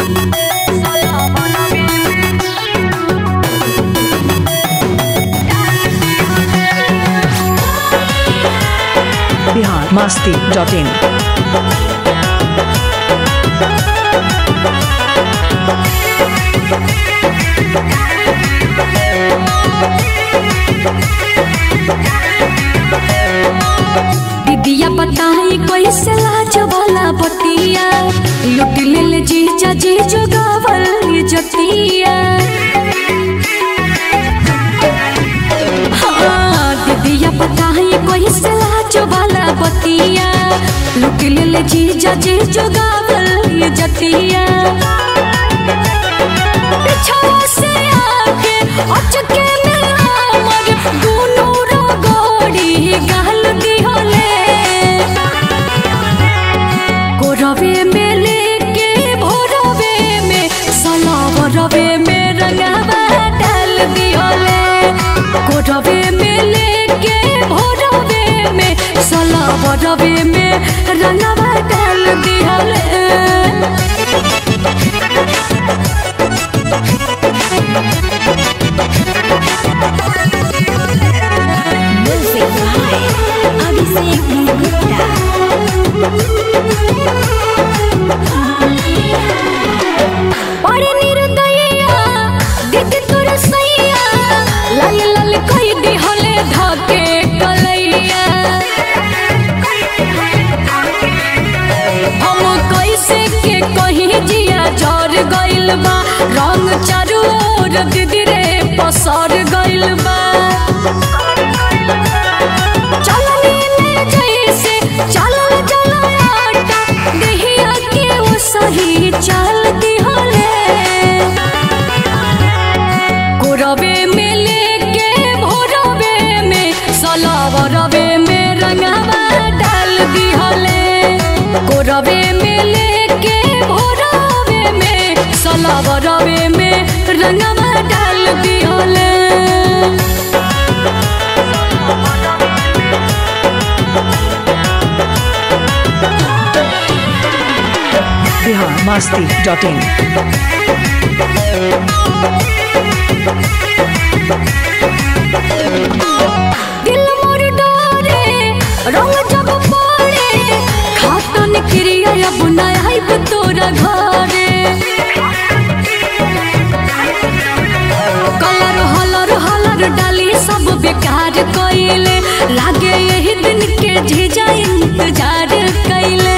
Bihar Masti dot in दीदिया बताई कैसे लाज वाला बतिया लुट ले ले जीजा जी जोगावल जतिया हाँ, दीदिया बताई कैसे लाज वाला बतिया लुट ले ले जीजा जी जोगावल जतिया पिछवा से आके अचके में हमर दुनू रगड़ी गाल दिहले कोरवे में लेके भोरवे में सलावरवे में रंगावा डाल दिहले कोरवे में लेके भोरवे में सलावरवे में रंगावा डाल दिहले Music by Abhishek Gupta. बड़े निर्दयिया दीदी तोर सैया लाल लाल कही दिहले धके कलैया हम कैसे के कहीं जिया जर गइल बा रंग चारू ओर दीदी रे पसर गइल बा चलनी में जैसे चलल जलाटा देहिया के वो सही चल दिहले कोरवे में लेके भोरवे में सलावरवे में रंगवा डाल दिहले कोरवे में लेके भोरवे में सलावरवे में रंगवा डाल दिहले बिहार मास्ती डॉट इन दिल मोर डोरे रंग जब पड़े खातन क्रिया अब न आइब तोरा घरे कलर हलर हलर डाली सब बेकार कइले लागे यही दिन के झिझा इंतजार कइले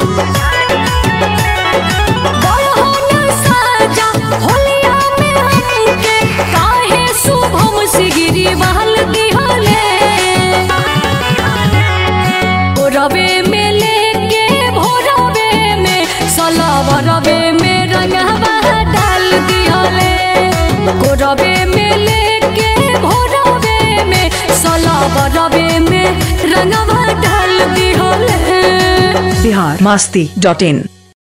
बड़हन साजा होलिया में हमके काहे शुभम सिगिरी बहल दिहले रवे में लेके भोरवे में सलावरवे में रंगवा डाल दिहले कोरवे में लेके भोरवे में सलावरवे में रंगवा डाल दिहले बिहार मास्ती डॉट इन